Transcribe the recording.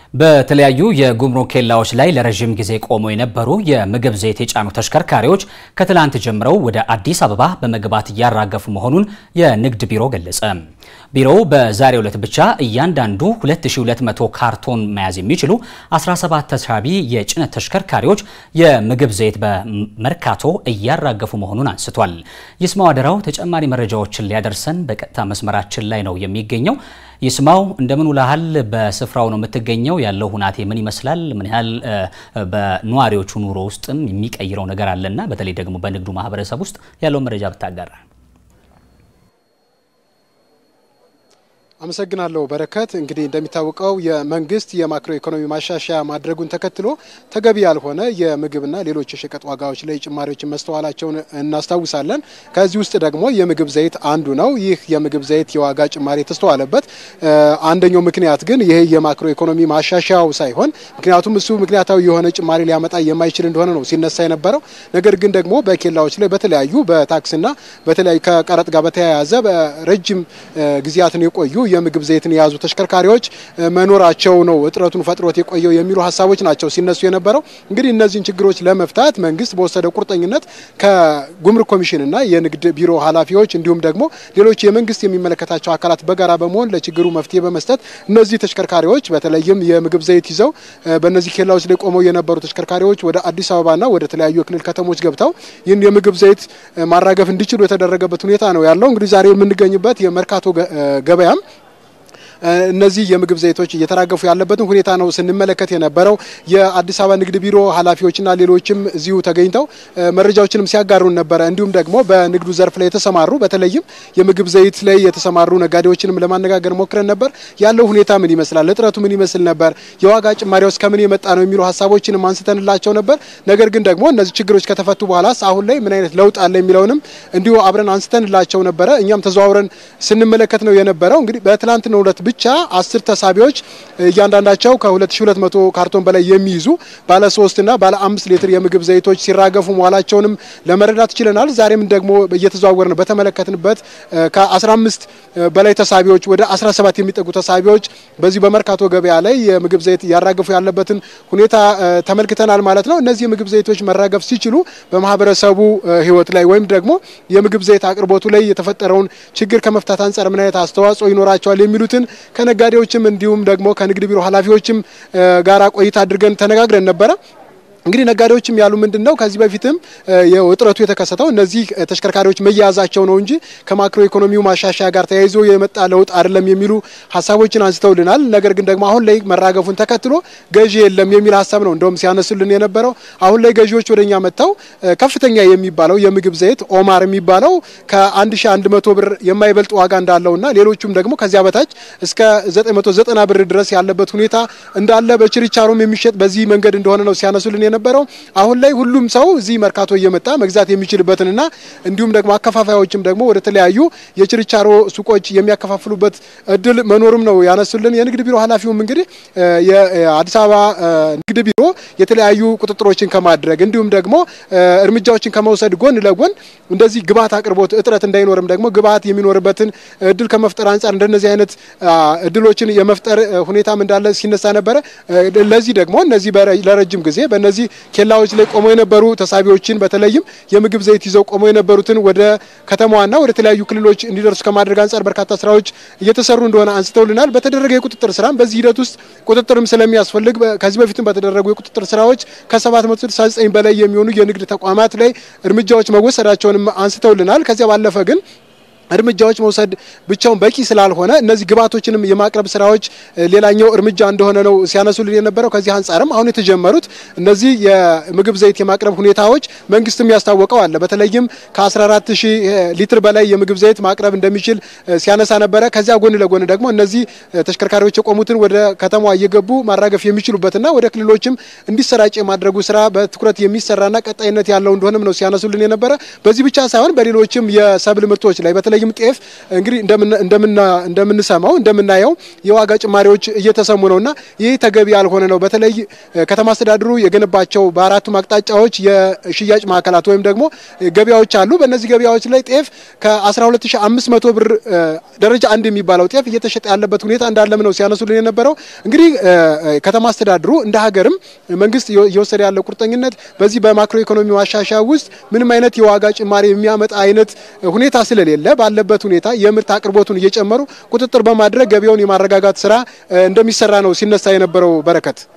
በተለያዩ የጉምሩክ ኬላዎች ላይ ለረዥም ጊዜ ቆመው የነበሩ የምግብ ዘይት የጫኑ ተሽከርካሪዎች ከትላንት ጀምረው ወደ አዲስ አበባ በመግባት እያራገፉ መሆኑን የንግድ ቢሮ ገለጸ። ቢሮው በዛሬው ዕለት ብቻ እያንዳንዱ 2200 ካርቶን መያዝ የሚችሉ 17 ተሳቢ የጭነት ተሽከርካሪዎች የምግብ ዘይት በመርካቶ እያራገፉ መሆኑን አንስቷል። ይስማው አደራው ተጨማሪ መረጃዎችን ሊያደርሰን በቀጥታ መስመራችን ላይ ነው የሚገኘው። ይስማው እንደምን ውለሃል? በስፍራው ነው የምትገኘው። ያለው ሁናቴ ምን ይመስላል? ምን ያህል በነዋሪዎቹ ኑሮ ውስጥም የሚቀይረው ነገር አለና በተለይ ደግሞ በንግዱ ማህበረሰብ ውስጥ ያለው መረጃ ብታጋራ። አመሰግናለሁ በረከት። እንግዲህ እንደሚታወቀው የመንግስት የማክሮ ኢኮኖሚ ማሻሻያ ማድረጉን ተከትሎ ተገቢ ያልሆነ የምግብና ሌሎች የሸቀጥ ዋጋዎች ላይ ጭማሪዎችን መስተዋላቸውን እናስታውሳለን። ከዚህ ውስጥ ደግሞ የምግብ ዘይት አንዱ ነው። ይህ የምግብ ዘይት የዋጋ ጭማሪ የተስተዋለበት አንደኛው ምክንያት ግን ይህ የማክሮ ኢኮኖሚ ማሻሻያው ሳይሆን ምክንያቱም እሱ ምክንያታዊ የሆነ ጭማሪ ሊያመጣ የማይችል እንደሆነ ነው ሲነሳ የነበረው። ነገር ግን ደግሞ በኬላዎች ላይ በተለያዩ በታክስና በተለያዩ ከቀረጥ ጋር በተያያዘ በረጅም ጊዜያትን የቆዩ የምግብ ዘይትን የያዙ ተሽከርካሪዎች መኖራቸው ነው እጥረቱን ፈጥሮት የቆየው የሚሉ ሀሳቦች ናቸው ሲነሱ የነበረው። እንግዲህ እነዚህን ችግሮች ለመፍታት መንግስት በወሰደው ቁርጠኝነት ከጉምሩክ ኮሚሽንና የንግድ ቢሮ ኃላፊዎች እንዲሁም ደግሞ ሌሎች የመንግስት የሚመለከታቸው አካላት በጋራ በመሆን ለችግሩ መፍትሄ በመስጠት እነዚህ ተሽከርካሪዎች በተለይም የምግብ ዘይት ይዘው በእነዚህ ኬላዎች ላይ ቆመው የነበሩ ተሽከርካሪዎች ወደ አዲስ አበባና ወደ ተለያዩ የክልል ከተሞች ገብተው ይህን የምግብ ዘይት ማራገፍ እንዲችሉ የተደረገበት ሁኔታ ነው ያለው። እንግዲህ ዛሬ የምንገኝበት የመርካቶ ገበያም እነዚህ የምግብ ዘይቶች እየተራገፉ ያለበትን ሁኔታ ነው ስንመለከት የነበረው። የአዲስ አበባ ንግድ ቢሮ ኃላፊዎችና ሌሎችም እዚሁ ተገኝተው መረጃዎችንም ሲያጋሩን ነበረ። እንዲሁም ደግሞ በንግዱ ዘርፍ ላይ የተሰማሩ በተለይም የምግብ ዘይት ላይ የተሰማሩ ነጋዴዎችንም ለማነጋገር ሞክረን ነበር። ያለው ሁኔታ ምን ይመስላል፣ እጥረቱ ምን ይመስል ነበር፣ የዋጋ ጭማሪውስ ከምን የመጣ ነው የሚሉ ሀሳቦችንም አንስተንላቸው ነበር። ነገር ግን ደግሞ እነዚህ ችግሮች ከተፈቱ በኋላ አሁን ላይ ምን አይነት ለውጥ አለ የሚለውንም እንዲሁ አብረን አንስተንላቸው ነበረ። እኛም ተዘዋውረን ስንመለከት ነው የነበረው። እንግዲህ በትላንትናው ዕለት ብቻ አስር ተሳቢዎች እያንዳንዳቸው ከ2200 ካርቶን በላይ የሚይዙ ባለ 3 እና ባለ 5 ሊትር የምግብ ዘይቶች ሲራገፉ መዋላቸውንም ለመረዳት ችለናል። ዛሬም ደግሞ እየተዘዋወርን በተመለከትንበት ከ15 በላይ ተሳቢዎች ወደ 17 የሚጠጉ ተሳቢዎች በዚህ በመርካቶ ገበያ ላይ የምግብ ዘይት እያራገፉ ያለበትን ሁኔታ ተመልክተናል ማለት ነው። እነዚህ የምግብ ዘይቶች መራገፍ ሲችሉ በማህበረሰቡ ሕይወት ላይ ወይም ደግሞ የምግብ ዘይት አቅርቦቱ ላይ የተፈጠረውን ችግር ከመፍታት አንጻር ምን አይነት አስተዋጽኦ ይኖራቸዋል የሚሉትን ከነጋዴዎችም እንዲሁም ደግሞ ከንግድ ቢሮ ኃላፊዎችም ጋራ ቆይታ አድርገን ተነጋግረን ነበረ። እንግዲህ ነጋዴዎችም ያሉ ምንድን ነው ከዚህ በፊትም እጥረቱ የተከሰተው እነዚህ ተሽከርካሪዎች መያዛቸው ነው እንጂ ከማክሮ ኢኮኖሚው ማሻሻያ ጋር ተያይዞ የመጣ ለውጥ አይደለም የሚሉ ሀሳቦችን አንስተውልናል። ነገር ግን ደግሞ አሁን ላይ መራገፉን ተከትሎ ገዢ የለም የሚል ሀሳብ ነው እንደውም ሲያነሱልን የነበረው። አሁን ላይ ገዢዎች ወደኛ መጥተው ከፍተኛ የሚባለው የምግብ ዘይት ኦማር የሚባለው ከ1100 ብር የማይበልጥ ዋጋ እንዳለውና ሌሎቹም ደግሞ ከዚያ በታች እስከ 990 ብር ድረስ ያለበት ሁኔታ እንዳለ በችርቻሮም የሚሸጥ በዚህ መንገድ እንደሆነ ነው ሲያነሱልን የነበረው አሁን ላይ ሁሉም ሰው እዚህ መርካቶ እየመጣ መግዛት የሚችልበትንና እንዲሁም ደግሞ አከፋፋዮችም ደግሞ ወደ ተለያዩ የችርቻሮ ሱቆች የሚያከፋፍሉበት እድል መኖሩም ነው ያነሱልን። የንግድ ቢሮ ኃላፊውም እንግዲህ የአዲስ አበባ ንግድ ቢሮ የተለያዩ ቁጥጥሮችን ከማድረግ እንዲሁም ደግሞ እርምጃዎችን ከመውሰድ ጎን ለጎን እንደዚህ ግብዓት አቅርቦት እጥረት እንዳይኖርም ደግሞ ግብዓት የሚኖርበትን እድል ከመፍጠር አንጻር እንደነዚህ አይነት እድሎችን የመፍጠር ሁኔታም እንዳለ ሲነሳ ነበረ። ለዚህ ደግሞ እነዚህ ለረጅም ጊዜ በእነዚህ ኬላዎች ላይ ቆመው የነበሩ ተሳቢዎችን በተለይም የምግብ ዘይት ይዘው ቆመው የነበሩትን ወደ ከተማዋና ወደ ተለያዩ ክልሎች እንዲደርሱ ከማድረግ አንጻር በርካታ ስራዎች እየተሰሩ እንደሆነ አንስተውልናል። በተደረገ የቁጥጥር ስራም በዚህ ሂደት ውስጥ ቁጥጥርም ስለሚያስፈልግ ከዚህ በፊትም በተደረጉ የቁጥጥር ስራዎች ከ769 በላይ የሚሆኑ የንግድ ተቋማት ላይ እርምጃዎች መወሰዳቸውንም አንስተውልናል። ከዚያ ባለፈ ግን እርምጃዎች መውሰድ ብቻውን በቂ ስላልሆነ እነዚህ ግብዓቶችንም የማቅረብ ስራዎች ሌላኛው እርምጃ እንደሆነ ነው ሲያነሱልን የነበረው። ከዚህ አንጻርም አሁን የተጀመሩት እነዚህ የምግብ ዘይት የማቅረብ ሁኔታዎች መንግስትም ያስታወቀው አለ። በተለይም ከ14 ሺህ ሊትር በላይ የምግብ ዘይት ማቅረብ እንደሚችል ሲያነሳ ነበረ። ከዚያ ጎን ለጎን ደግሞ እነዚህ ተሽከርካሪዎች የቆሙትን ወደ ከተማዋ እየገቡ ማራገፍ የሚችሉበትና ወደ ክልሎችም እንዲሰራጭ የማድረጉ ስራ በትኩረት የሚሰራና ቀጣይነት ያለው እንደሆነም ነው ሲያነሱልን የነበረ። በዚህ ብቻ ሳይሆን በሌሎችም የሰብል ምርቶች ላይ በተለይ በተለይም ጤፍ እንግዲህ እንደምንሰማው እንደምናየው የዋጋ ጭማሪዎች እየተሰሙ ነውና ይህ ተገቢ ያልሆነ ነው። በተለይ ከተማ አስተዳደሩ የገነባቸው በአራቱም አቅጣጫዎች የሽያጭ ማዕከላት ወይም ደግሞ ገበያዎች አሉ። በእነዚህ ገበያዎች ላይ ጤፍ ከ12500 ብር ደረጃ አንድ የሚባለው ጤፍ እየተሸጠ ያለበት ሁኔታ እንዳለም ነው ሲያነሱልን የነበረው። እንግዲህ ከተማ አስተዳደሩ እንደ ሀገርም መንግስት እየወሰደ ያለው ቁርጠኝነት በዚህ በማክሮ ኢኮኖሚ ማሻሻያ ውስጥ ምንም አይነት የዋጋ ጭማሪ የሚያመጣ አይነት ሁኔታ ስለሌለ ባለበት ሁኔታ የምርት አቅርቦቱን እየጨመሩ ቁጥጥር በማድረግ ገበያውን የማረጋጋት ስራ እንደሚሰራ ነው ሲነሳ የነበረው። በረከት